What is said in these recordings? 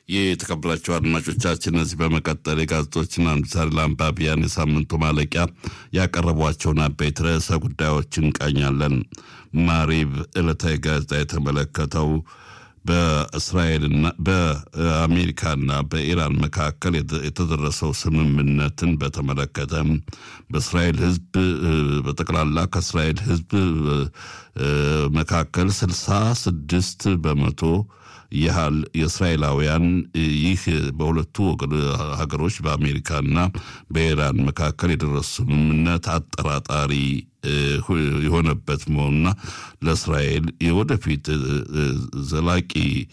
የተከበራቸው አድማጮቻችን እዚህ በመቀጠል የጋዜጦችና ምሳሌ ለአንባቢያን የሳምንቱ ማለቂያ ያቀረቧቸውን አበይት ርዕሰ ጉዳዮች እንቃኛለን። ማሪብ ዕለታዊ ጋዜጣ የተመለከተው በእስራኤልና በአሜሪካና በኢራን መካከል የተደረሰው ስምምነትን በተመለከተ በእስራኤል ሕዝብ በጠቅላላ ከእስራኤል ሕዝብ መካከል ስልሳ ስድስት በመቶ ያህል የእስራኤላውያን ይህ በሁለቱ ሀገሮች በአሜሪካና በኢራን መካከል የደረሱ ስምምነት አጠራጣሪ የሆነበት መሆኑና ለእስራኤል የወደፊት ዘላቂ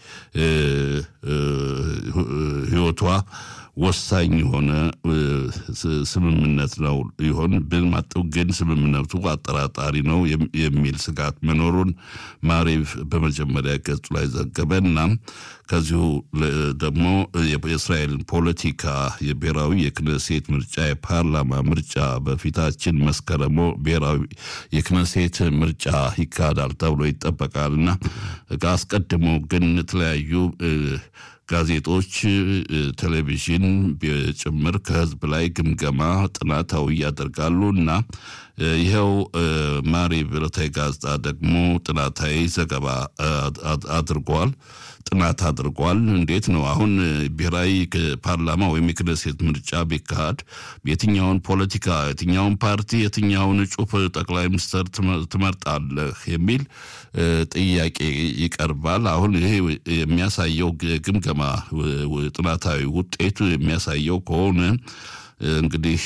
ህይወቷ ወሳኝ የሆነ ስምምነት ነው ይሆን ብን ግን ስምምነቱ አጠራጣሪ ነው የሚል ስጋት መኖሩን ማሪቭ በመጀመሪያ ገጹ ላይ ዘገበና ከዚሁ ደግሞ የእስራኤልን ፖለቲካ የብሔራዊ የክነሴት ምርጫ የፓርላማ ምርጫ በፊታችን መስከረሞ ብሔራዊ የክነሴት ምርጫ ይካሄዳል ተብሎ ይጠበቃልና አስቀድሞ ግን የተለያዩ ጋዜጦች፣ ቴሌቪዥን ጭምር ከህዝብ ላይ ግምገማ ጥናታዊ ያደርጋሉ እና ይኸው ማሪቭ ዕለታዊ ጋዜጣ ደግሞ ጥናታዊ ዘገባ አድርጓል። ጥናት አድርጓል። እንዴት ነው አሁን ብሔራዊ ፓርላማ ወይም የክነሴት ምርጫ ቢካሄድ የትኛውን ፖለቲካ የትኛውን ፓርቲ የትኛውን እጩ ጠቅላይ ሚኒስትር ትመርጣለህ የሚል ጥያቄ ይቀርባል። አሁን ይሄ የሚያሳየው ግምገማ ጥናታዊ ውጤቱ የሚያሳየው ከሆነ እንግዲህ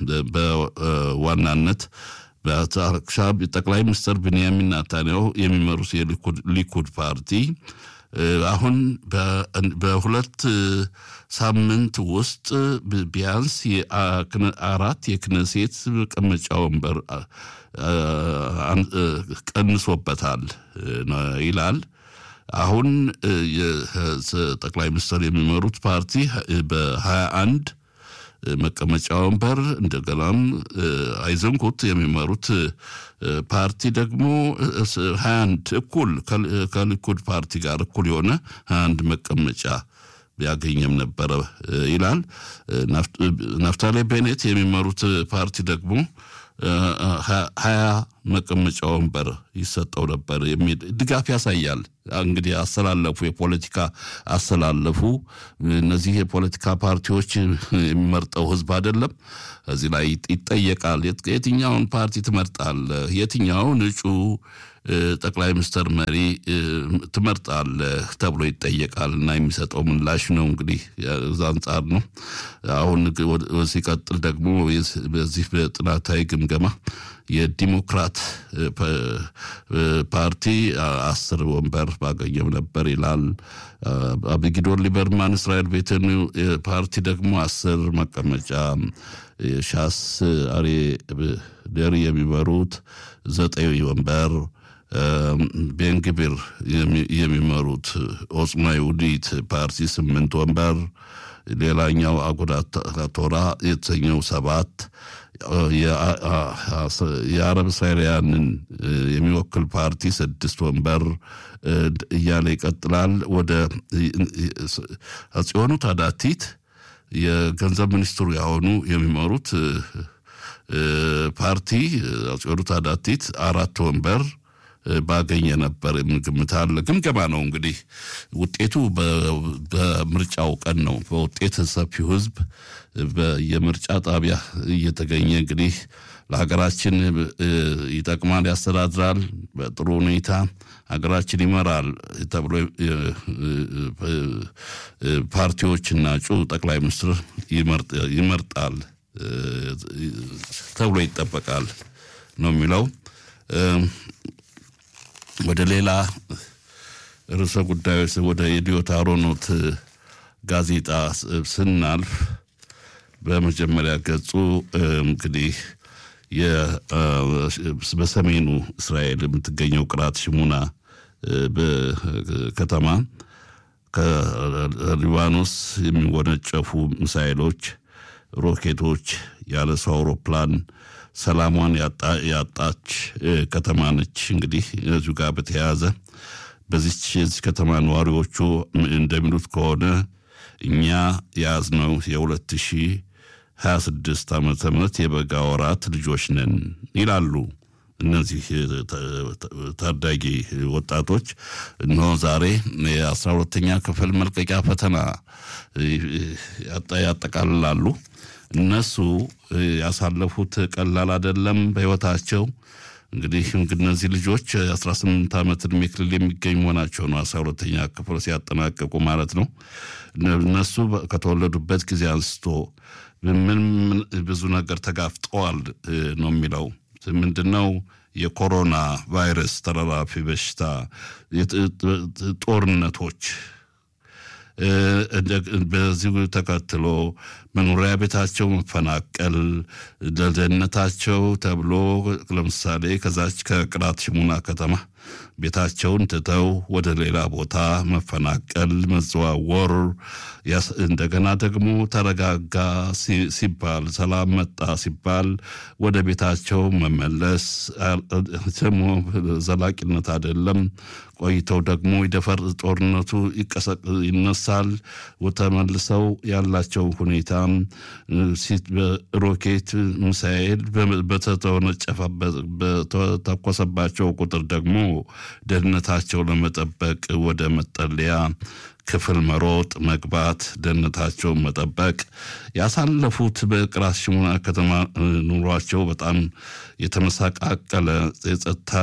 በዋናነት ጠቅላይ ሚኒስትር ብንያሚን ናታንያሁ የሚመሩት የሊኩድ ፓርቲ አሁን በሁለት ሳምንት ውስጥ ቢያንስ አራት የክነሴት መቀመጫ ወንበር ቀንሶበታል ይላል። አሁን ጠቅላይ ሚኒስትር የሚመሩት ፓርቲ በሀያ አንድ መቀመጫ ወንበር እንደገናም አይዘንኩት የሚመሩት ፓርቲ ደግሞ ሀያ አንድ እኩል ከሊኩድ ፓርቲ ጋር እኩል የሆነ ሀያ አንድ መቀመጫ ያገኘም ነበረ ይላል። ናፍታሌ ቤኔት የሚመሩት ፓርቲ ደግሞ ሀያ መቀመጫ ወንበር ይሰጠው ነበር የሚል ድጋፍ ያሳያል። እንግዲህ አሰላለፉ የፖለቲካ አሰላለፉ እነዚህ የፖለቲካ ፓርቲዎች የሚመርጠው ህዝብ አይደለም። እዚህ ላይ ይጠየቃል። የትኛውን ፓርቲ ትመርጣለህ? የትኛውን እጩ ጠቅላይ ሚኒስትር መሪ ትመርጣለህ ተብሎ ይጠየቃል እና የሚሰጠው ምላሽ ነው እንግዲህ እዛ አንጻር ነው። አሁን ሲቀጥል ደግሞ በዚህ በጥናታዊ ግምገማ የዲሞክራት ፓርቲ አስር ወንበር ባገኘም ነበር ይላል። አብጊዶር ሊበርማን እስራኤል ቤትን ፓርቲ ደግሞ አስር መቀመጫ ሻስ አሬ ደሪ የሚመሩት ዘጠኝ ወንበር ቤንግቢር የሚመሩት ኦጽማ ይሁዲት ፓርቲ ስምንት ወንበር ሌላኛው አጉዳት ቶራ የተሰኘው ሰባት የአረብ እስራኤላውያንን የሚወክል ፓርቲ ስድስት ወንበር እያለ ይቀጥላል። ወደ ጽዮኑ ታዳቲት የገንዘብ ሚኒስትሩ ያሆኑ የሚመሩት ፓርቲ ጽዮኑ ታዳቲት አራት ወንበር ባገኘ ነበር ግምት አለ። ግምገማ ነው እንግዲህ ውጤቱ በምርጫው ቀን ነው። በውጤት ሰፊው ሕዝብ የምርጫ ጣቢያ እየተገኘ እንግዲህ ለሀገራችን ይጠቅማል፣ ያስተዳድራል፣ በጥሩ ሁኔታ ሀገራችን ይመራል ተብሎ ፓርቲዎችና እጩ ጠቅላይ ሚኒስትር ይመርጣል ተብሎ ይጠበቃል ነው የሚለው። ወደ ሌላ ርዕሰ ጉዳዮች ወደ የዲዮት አሮኖት ጋዜጣ ስናልፍ በመጀመሪያ ገጹ እንግዲህ በሰሜኑ እስራኤል የምትገኘው ቅራት ሽሙና ከተማ ከሊባኖስ የሚወነጨፉ ሚሳይሎች፣ ሮኬቶች ያለ ሰው አውሮፕላን ሰላሟን ያጣች ከተማ ነች። እንግዲህ እዚሁ ጋር በተያያዘ በዚች የዚህ ከተማ ነዋሪዎቹ እንደሚሉት ከሆነ እኛ የያዝነው የሁለት ሺህ 26 ዓመተ ምህረት የበጋ ወራት ልጆች ነን ይላሉ። እነዚህ ታዳጊ ወጣቶች እነሆ ዛሬ የአስራ ሁለተኛ ክፍል መልቀቂያ ፈተና ያጠቃልላሉ። እነሱ ያሳለፉት ቀላል አይደለም በሕይወታቸው። እንግዲህ እነዚህ ልጆች 18 ዓመት ዕድሜ ክልል የሚገኙ መሆናቸው ነው። አስራ ሁለተኛ ክፍል ሲያጠናቀቁ ማለት ነው። እነሱ ከተወለዱበት ጊዜ አንስቶ ምን ብዙ ነገር ተጋፍጠዋል ነው የሚለው ምንድነው? የኮሮና ቫይረስ ተላላፊ በሽታ፣ ጦርነቶች በዚሁ ተከትሎ መኖሪያ ቤታቸው መፈናቀል ለደህንነታቸው ተብሎ ለምሳሌ ከዛች ከቅላት ሽሙና ከተማ ቤታቸውን ትተው ወደ ሌላ ቦታ መፈናቀል፣ መዘዋወር እንደገና ደግሞ ተረጋጋ ሲባል ሰላም መጣ ሲባል ወደ ቤታቸው መመለስ ደግሞ ዘላቂነት አይደለም። ቆይተው ደግሞ ይደፈር ጦርነቱ ይነሳል። ተመልሰው ያላቸው ሁኔታ ሮኬት ሚሳኤል በተተኮሰባቸው ቁጥር ደግሞ ደህንነታቸው ለመጠበቅ ወደ መጠለያ ክፍል መሮጥ መግባት፣ ደህንነታቸውን መጠበቅ ያሳለፉት በቅራት ሽሙና ከተማ ኑሯቸው በጣም የተመሳቃቀለ የጸጥታ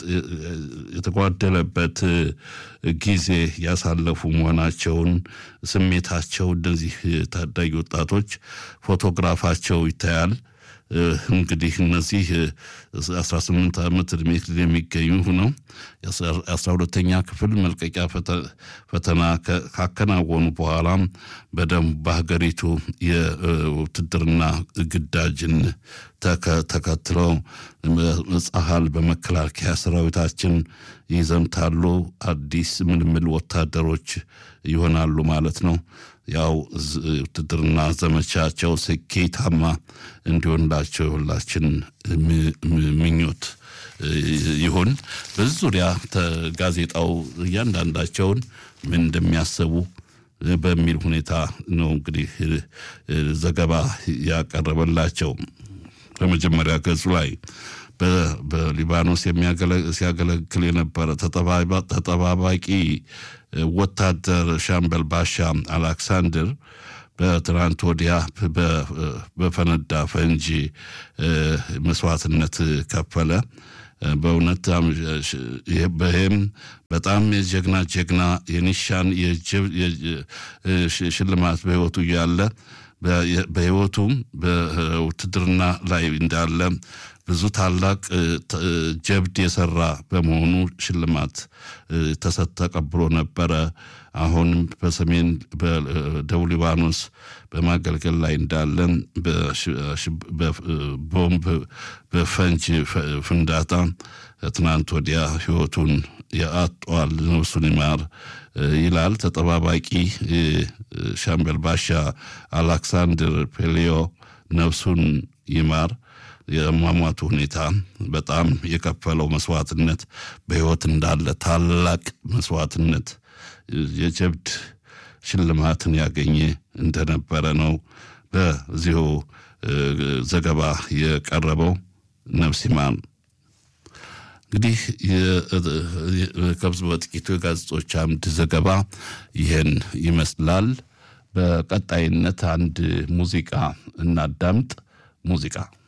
የተጓደለበት ጊዜ ያሳለፉ መሆናቸውን ስሜታቸው እነዚህ ታዳጊ ወጣቶች ፎቶግራፋቸው ይታያል። እንግዲህ እነዚህ 18 ዓመት ዕድሜ ክልል የሚገኙ ነው። የአስራ ሁለተኛ ክፍል መልቀቂያ ፈተና ካከናወኑ በኋላ በደንብ በሀገሪቱ የውትድርና ግዳጅን ተከትለው ጸሀል በመከላከያ ሰራዊታችን ይዘምታሉ። አዲስ ምልምል ወታደሮች ይሆናሉ ማለት ነው። ያው ውትድርና ዘመቻቸው ስኬታማ እንዲሆንላቸው የሁላችን ምኞት ይሁን። በዚህ ዙሪያ ጋዜጣው እያንዳንዳቸውን ምን እንደሚያስቡ በሚል ሁኔታ ነው እንግዲህ ዘገባ ያቀረበላቸው። በመጀመሪያ ገጹ ላይ በሊባኖስ ሲያገለግል የነበረ ተጠባባቂ ወታደር ሻምበል ባሻ አሌክሳንደር በትናንት ወዲያ በፈነዳ ፈንጂ መስዋዕትነት ከፈለ። በእውነት ይህም በጣም የጀግና ጀግና የኒሻን ሽልማት በሕይወቱ እያለ በሕይወቱም በውትድርና ላይ እንዳለ ብዙ ታላቅ ጀብድ የሰራ በመሆኑ ሽልማት ተሰጥ ተቀብሎ ነበረ። አሁንም በሰሜን በደቡብ ሊባኖስ በማገልገል ላይ እንዳለን በቦምብ በፈንጅ ፍንዳታ ትናንት ወዲያ ሕይወቱን ያጧል። ነፍሱን ይማር ይላል ተጠባባቂ ሻምበል ባሻ አሌክሳንድር ፔሌዮ ነፍሱን ይማር። የሟሟቱ ሁኔታ በጣም የከፈለው መስዋዕትነት በሕይወት እንዳለ ታላቅ መስዋዕትነት የጀብድ ሽልማትን ያገኘ እንደነበረ ነው በዚሁ ዘገባ የቀረበው። ነፍስ ይማር። እንግዲህ ከብዙ በጥቂቱ የጋዜጦች አምድ ዘገባ ይህን ይመስላል። በቀጣይነት አንድ ሙዚቃ እናዳምጥ። ሙዚቃ